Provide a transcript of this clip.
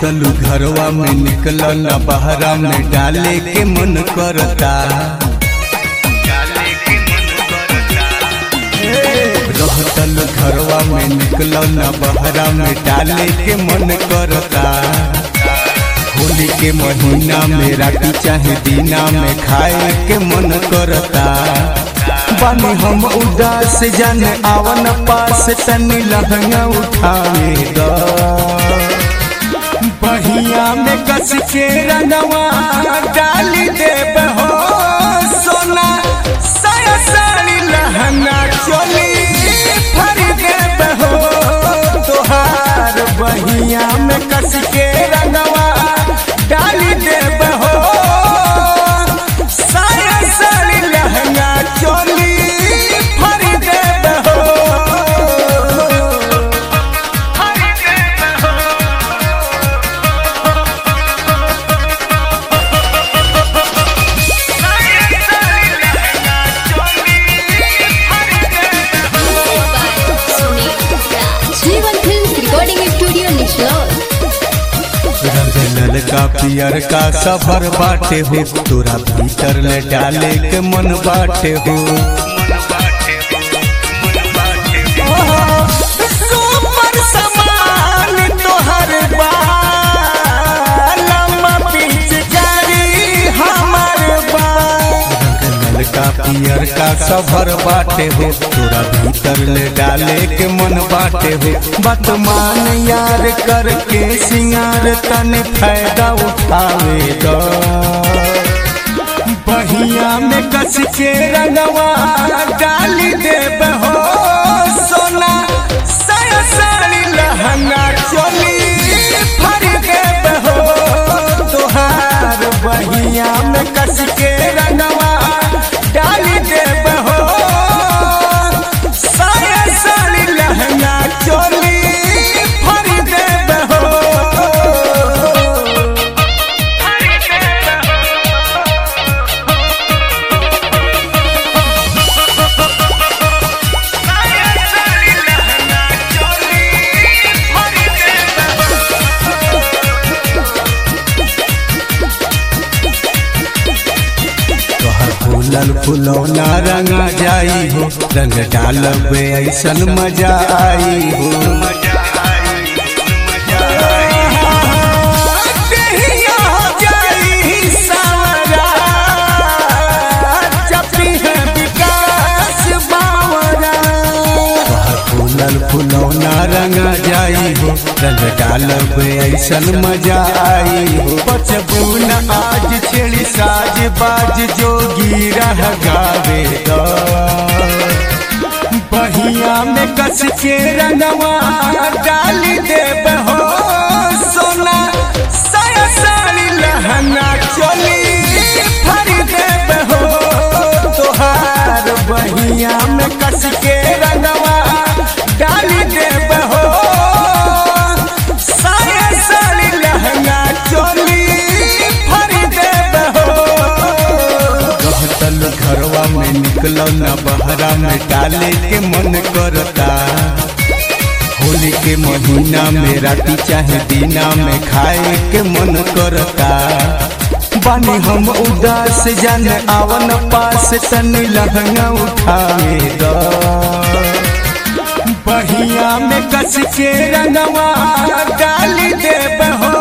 रहतलू घरवा में निकल न बहरा में डाले के मन करता रहतलू घरवा में निकल न बहरा में डाले के मन करता होली के महीना में राती चाहे दीना में खाए के मन करता बानी हम उदास जाने आवन पास तनी लहंगा उठावे द बहिया में कस के रंगवा डाली देब हो सोना साया साड़ी लहंगा चोली भर देब हो तोहार बहिया में कस के रंगवा डाली देब हो साया साड़ी लहंगा चोली भर देब हो G1 Films Recording Studio Nishlor. रंगल का पियर का सफर बाटे हो तोरा भीतर ले डाले के मन बाटे हो सुपर समान तोहर बा, लम्बा पिचकारी हमर बा। रंगल का पियर का सफर बाटे हो तोरा भीतर ले डाले के मन बाटे हो बतमान यार करके सिंगार तने फायदा उठावे दो बहिया में कस के रंगवा डाली देब हो सोना साया साड़ी लहंगा चोली भर देब हो तोहार बहिया में कस के रंगवा डाली देब हो साया साड़ी लहंगा चोली भर देब हो तोहर फूलल फुलौना रंगा जाई हो रंग डालब ऐसन मजा आई हो देहिया हो जाई सावरा, जपी है विकास बावरा। तोहर फूलल फुलौना रंगा जाई हो रंग डालब ऐसन मजा आई हो बचबू न आज छेड़ी साज बाज जोगी रह गावे दो बहिया में कस के रंगवा डाली देब हो सोना साया साड़ी लहंगा चोली भर देब हो तोहार बहिया में कस के रंगवा डाली देब हो साया साड़ी लहंगा चोली भर देब हो रहतल घरवा में निकल न बहरा में डाले के मन करता होली के महीना में राती चाहे दीना में खाए के मन करता बानी हम उदास जान आवन पास तनी लहंगा उठावे द बहिया में कस के रंगवा डाली देब हो